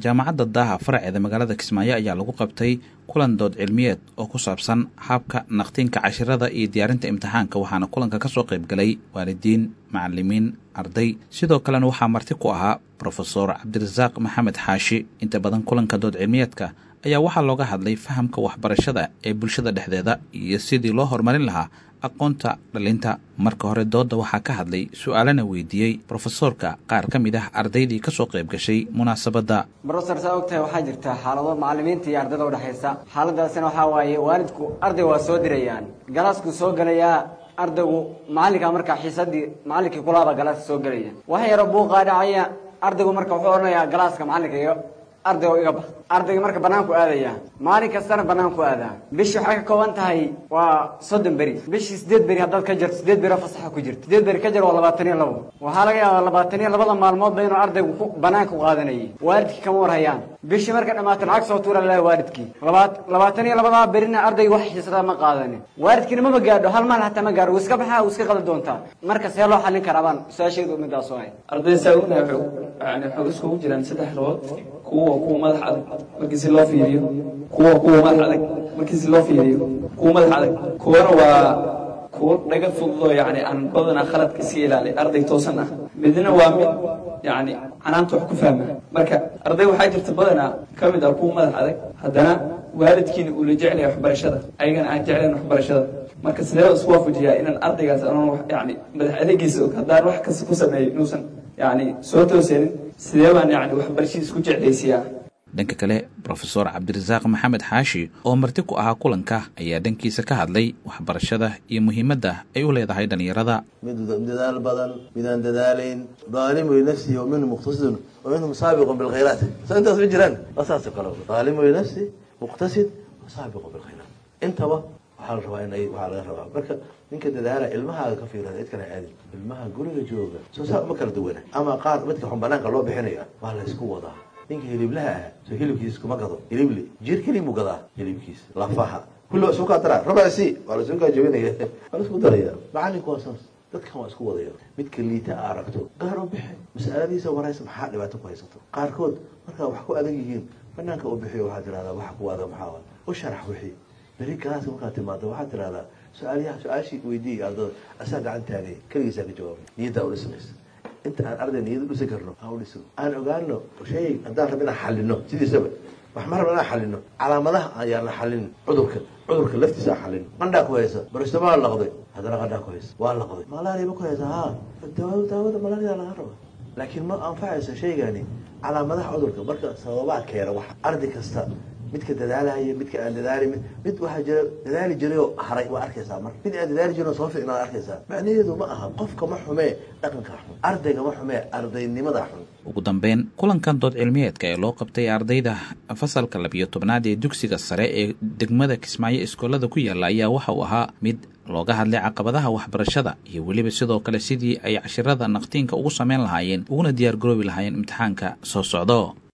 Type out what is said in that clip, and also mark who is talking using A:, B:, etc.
A: jaamacadda daaha faraceeda magaalada kismaayo ayaa lagu qabtay kulan dood cilmiyeed oo ku saabsan habka naqtiinka cashirada iyo diyaarinta imtixaanka waxaana kulanka ka soo qayb galay waalidiin macalimiin arday sidoo kalena waxaa marti ku ahaa brofesor cabdirasaaq maxamed xaashi inta badan kulanka dood cilmiyeedka ayaa waxaa looga hadlay fahamka waxbarashada ee bulshada dhexdeeda iyo sidii loo horumarin lahaa aqoonta dhalinta marka hore doodda waxaa ka hadlay su-aalana weydiiyey brofesoorka qaar ka mid ah ardaydii ka soo qayb gashay munaasabadda
B: brofesor saa og tahay waxaa jirta xaalado macalimiinta iyo ardayda udhexaysa xaaladaasina waxaa waaye waalidku arday waa soo dirayaan galaaskuu soo gelayaa ardaygu macalinkaa markaa xiisadii macalinkii kulaaba galaaska soo gelaya wax yaro buuqaa dhacaya ardaygu marka wuxuu odhanayaa galaaska macalinka iyo arday oo iga bax ardayga marka banaanku aadaya maalin kastana banaanku aadaa bishii waxay ka kooban tahay waa soddon beri bishii sideed beri haddaad ka jirto sideed beri fasaxa ku jirto sideed beri ka jir waa labaatan iyo labo waxaa laga yaabaa labaatan iyo labada maalmoodba inuu ardaygu ku banaanka qaadanayay waalidkii kama warhayaan bishii marka dhammaata lacag soo tuura laha waalidkii labaat labaatan iyo labadaa berina ardayga wax xiisada ma qaadanin waalidkiina mama gaadho hal maal hataa ma gaadho wuu iska baxaa wuu iska qada doontaa marka see loo xallin karaa baan su-aasheedu midaas oo ahay
C: arday saa ognahay yani waxay iskugu jiraan saddex lood kuwa kuwa madax adag markii si loo fiiriyo kuwa kuwa madax adag markii si loo fiiriyo kuwa madax adag kuwana waa kuwa dhaga fududoo yani aan badanaa khaladka iska ilaali arday toosan ah midna waa mid yani canaanta wax ku fahma marka arday waxaa jirta badanaa ka mid ah kuwa madax adag haddana waalidkiina uu la jeclaya waxbarashada ayagana aan jeclayn waxbarashada marka sidee isku waafajiyaa inaan ardaygaas anoon yani madax adegiisa og haddaan wax kasta ku sameeyo inuusan yani soo toosanin sidee baan yani waxbarashadiis ku jeclaysiyaa
A: dhanka kale brofesor cabdirasaaq maxamed xaashi oo marti ku ahaa kulanka ayaa dhankiisa ka hadlay waxbarashada iyo muhiimadda ay u leedahay dhallinyarada
D: mid dadaal badan midaan dadaalayn daalimu linafsihi wa minhu muqtasidun wa minhum saabiqun bilkhayraat soo intaas ma jiraan waa saas oo kale daalimu linafsi muqtasid wa saabiqun bilkhayraat intaba waxaa la rabaa in ay waxaa laga rabaa marka ninka dadaala ilmahaaga ka fiirada cid kale aadin ilmaha guriga jooga soo saa uma kala duwana ama qaar midka xun banaanka loo bixinaya waa la isku wadaa ninka hiliblaha ah soo hilibkiisa kuma gado hilibli jir kelibuu gadaa hilibkiisa lafaha kulli waa isku kaa daraa rabasi waa la isku kaa jabinaya waa la isku daraya macalinku waa saas dadkan waa isku wadaya midka liita a aragto gaar u bixi mas'aladiisa waraysa maxaa dhibaato ku haysato qaarkood markaa wax ku adag yihiin banaanka u bixiyo waxaad tirahdaa waxa ku adag maxaa u sharax wixii beri galaaska markaad timaado waxaad tirahdaa su-aalyaha su-aashii weydiiyay ardada asaa gacan taagay keligiisaa ka jawaabay niyaddaa udhismaysa inta aan arday niyada dhisi karno aan udhisno aan ogaano shay haddaan rab inaan xalino sidiisaba wax ma rab inaan xalino calaamadaha ayaan la xalin cudurka cudurka laftiisa aan xalin qandhaa ku haysa baristomaa laqday haddana qandhaa ku haysa waa laqday malaria ma ku haysa ha daawada daawada malaria laga raba laakiin ma anfacaysa shaygani calaamadaha cudurka marka sababaa keena wax arday kasta midka dadaalaya midka aan dadaali mid waxaa jira dadaali jirayoo haray waa arkaysaa mar mid aan dadaali jirin oo soo fiicnaad arkaysaa macnaheedu ma aha qofka ma xumee dhaqanka xun ardayga ma xumee ardaynimada xun
A: ugu dambeyn kulankan dood cilmiyeedka ee loo qabtay ardayda fasalka labiyo tobnaad ee dugsiga sare ee degmada kismaayo iskoolada ku yaalla ayaa waxa uu ahaa mid looga hadlay caqabadaha waxbarashada iyo weliba sidoo kale sidii ay cashirada naqtiinka ugu sameyn lahaayeen uguna diyaar garoobi lahaayeen imtixaanka soo socdo